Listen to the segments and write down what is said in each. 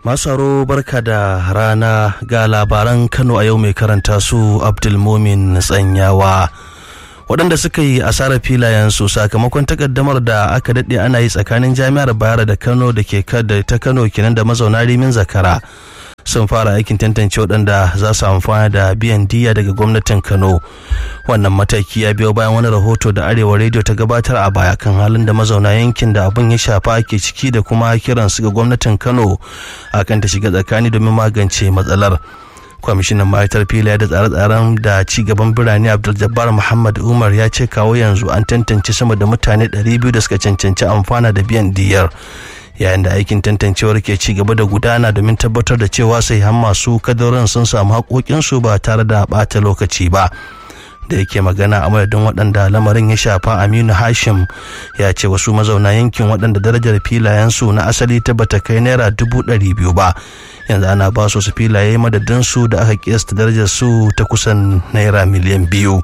Masaro barka da rana ga labaran Kano a yau mai karanta su Abdulmumin Tsanyawa. waɗanda suka yi asarar filayensu sakamakon takaddamar da aka daɗe ana yi tsakanin jami'ar bayar da kano da ke ta kano kenan da mazauna rimin zakara sun fara aikin tantance waɗanda za su amfana da biyan diya daga gwamnatin kano wannan mataki ya biyo bayan wani rahoto da arewa rediyo ta gabatar a baya kan halin da mazauna yankin da abin ya shafa ke ciki da kuma kiransu ga gwamnatin kano akan ta shiga tsakani domin magance matsalar kwamishinan ma'aikatar filaye da tsare-tsaren da ci gaban birane abdul muhammad umar ya ce kawo yanzu an tantance sama da mutane 200 da suka cancanci amfana da biyan diyar yayin da aikin tantancewar ke ci gaba da gudana domin tabbatar da cewa sai har masu kadarin sun samu haƙoƙinsu ba tare da ɓata lokaci ba da yake magana a madadin waɗanda lamarin ya shafa aminu hashim ya ce wasu mazauna yankin waɗanda darajar filayensu na asali ta bata kai naira dubu ɗari biyu ba yanzu ana ba su filaye madadinsu da aka kiyasta darajar su ta kusan naira miliyan biyu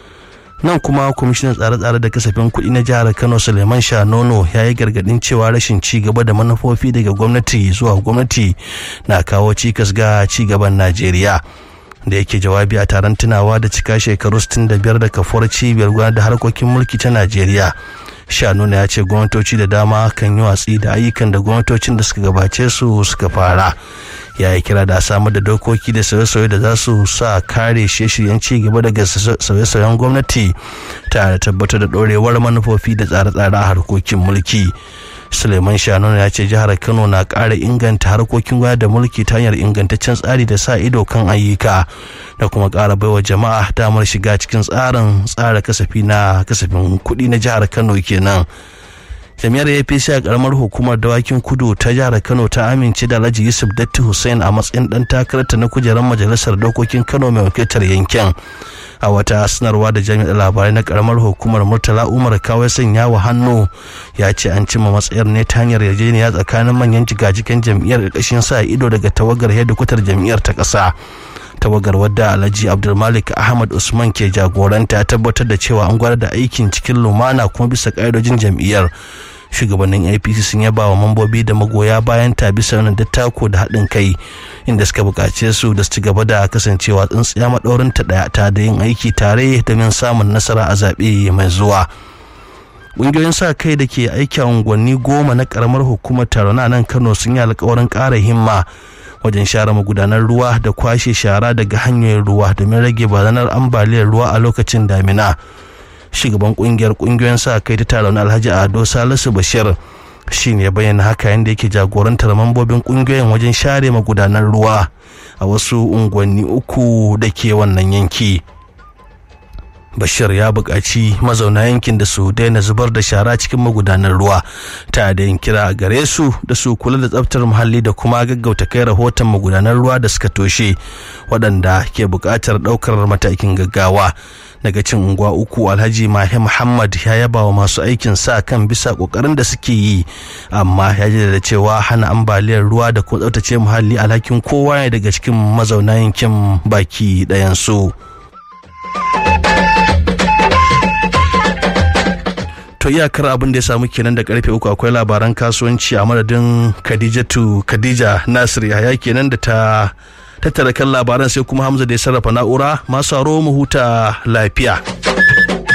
nan kuma kwamishinan tsare-tsare da kasafin kuɗi na jihar kano suleiman shanono ya yi gargaɗin cewa rashin ci gaba da manufofi daga gwamnati zuwa gwamnati na kawo cikas ga ci gaban najeriya da yake jawabi a taron tunawa da cika shekaru 65 da kafuwar cibiyar gudanar da harkokin mulki ta najeriya shanuna ya ce gwamnatoci da dama kan yi watsi da ayyukan da gwamnatocin da suka gabace su suka fara ya yi kira da samar da dokoki da sauye-sauye da za su sa kare shirye-shiryen ci gaba daga sauye-sauyen gwamnati tare da tabbatar da ɗorewar manufofi da tsare-tsare a harkokin mulki suleiman shanonu ya ce jihar kano na ƙara inganta harkokin gwamnati da mulki ta hanyar ingantaccen tsari da sa ido kan ayyuka da kuma ƙara baiwa jama'a damar shiga cikin tsarin tsara kasafi na kasafin kuɗi na jihar kano kenan jami'ar apc a karamar hukumar dawakin kudu ta jihar kano ta amince da alhaji yusuf datti hussein a matsayin dan takararta na kujerar majalisar dokokin kano mai wakiltar yankin a wata sanarwa da jami'ar labarai na karamar hukumar murtala umar kawai sanya wa hannu ya ce an cimma matsayar ne ta hanyar yarjejeniya tsakanin manyan jigajigan jam'iyyar ƙarƙashin sa ido daga tawagar hedikwatar jam'iyyar ta ƙasa tawagar wadda alhaji abdulmalik ahmad usman ke jagoranta ya tabbatar da cewa an gwada da aikin cikin lumana kuma bisa ƙa'idojin jam'iyyar shugabannin apc sun yaba wa mambobi da magoya bayan ta bisa wani dattako da haɗin kai inda suka buƙace su da su ci gaba da kasancewa tsintsiya maɗaurin ta ɗaya ta da yin aiki tare domin samun nasara a zaɓe mai zuwa ƙungiyoyin sa kai da ke aiki a unguwanni goma na ƙaramar hukumar taron nan kano sun yi alkawarin ƙara himma wajen share magudanar ruwa da kwashe shara daga hanyoyin ruwa domin rage barazanar ambaliyar ruwa a lokacin damina shugaban kungiyar kungiyoyin sa kai ta taron alhaji ado salisu bashir shi ne bayyana haka yadda yake jagorantar mambobin kungiyoyin wajen share magudanar ruwa a wasu unguwanni uku da ke wannan yanki bashir ya buƙaci mazauna yankin da su daina zubar da shara cikin magudanar ruwa ta da yin kira gare su da su kula da tsaftar muhalli da kuma gaggauta kai rahoton magudanar ruwa da suka toshe waɗanda ke buƙatar ɗaukar matakin gaggawa daga cin unguwa uku alhaji mahi muhammad ya yaba wa masu aikin sa kan bisa ƙoƙarin da suke yi amma ya ji da cewa hana ambaliyar ruwa da kuma tsaftace muhalli alhakin kowa ne daga cikin mazauna yankin baki ɗayan su. to iyakar abin da ya samu kenan da karfe uku akwai labaran kasuwanci a madadin khadijatu khadija nasir yahaya kenan da ta tattara kan labaran sai kuma hamza da ya sarrafa na'ura masu mu huta lafiya